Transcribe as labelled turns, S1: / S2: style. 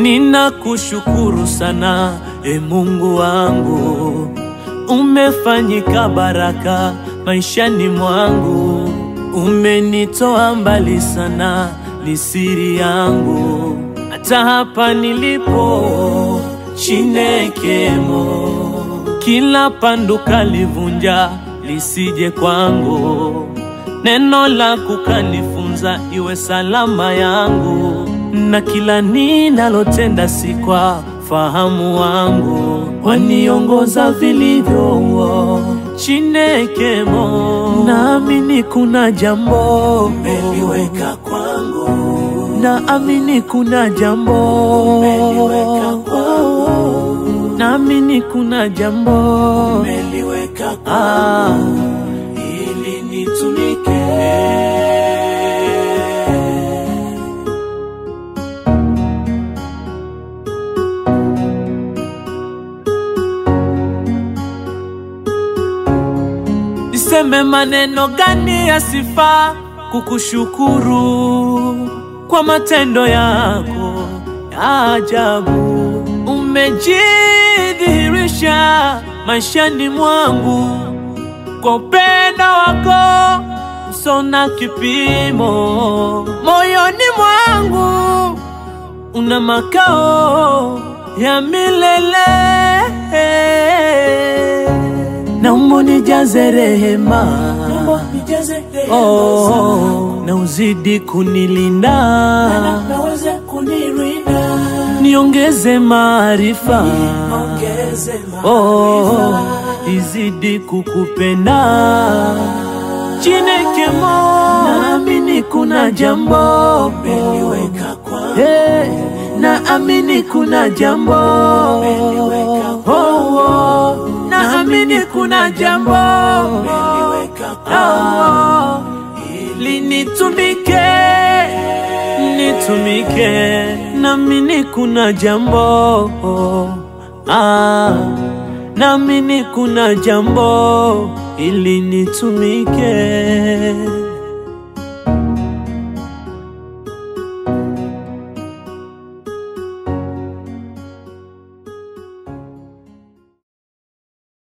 S1: Ninakushukuru sana e Mungu wangu, umefanyika baraka maishani mwangu, umenitoa mbali sana, ni siri yangu, hata hapa nilipo Chinekemo, kila pandu kalivunja lisije kwangu, neno lako kanifunza iwe salama yangu, na kila ninalotenda si kwa fahamu wangu, waniongoza vilivyo Chinekemo, naamini kuna jambo
S2: umeliweka kwangu,
S1: naamini kuna jambo
S2: umeliweka kwangu,
S1: naamini kuna jambo
S2: umeliweka
S1: ah.
S2: kwangu ili nitumike.
S1: Niseme maneno gani ya sifa kukushukuru kwa matendo yako ya ajabu. Umejidhihirisha maishani mwangu kwa upendo wako usona kipimo. Moyoni mwangu una makao ya milele naomba unijaze rehema
S2: Nijaze rehema
S1: oh,
S2: zako,
S1: na uzidi kunilinda
S2: naweze kunirinda,
S1: niongeze maarifa
S2: ongeze
S1: oh,
S2: maarifa.
S1: izidi kukupenda Chinekemo, naamini kuna jambo
S2: Umeliweka kwangu,
S1: hey, naamini kuna jambo
S2: Umeliweka
S1: oh, oh, naamini kuna jambo
S2: umeliweka kwangu,
S1: oh, linitumike nitumike naamini kuna jambo ah, naamini kuna jambo ili nitumike